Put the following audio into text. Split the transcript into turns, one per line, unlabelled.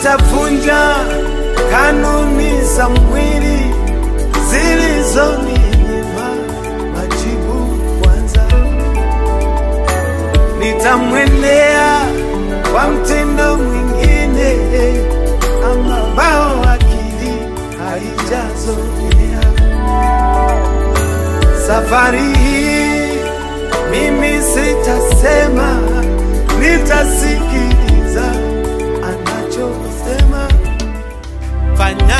nitavunja kanuni za mwili zilizoninyima majibu kwanza. Nitamwendea kwa mtindo mwingine ambao akili haijazoea. Safari hii mimi sitasema, nitasikiliza anachosema. Fanya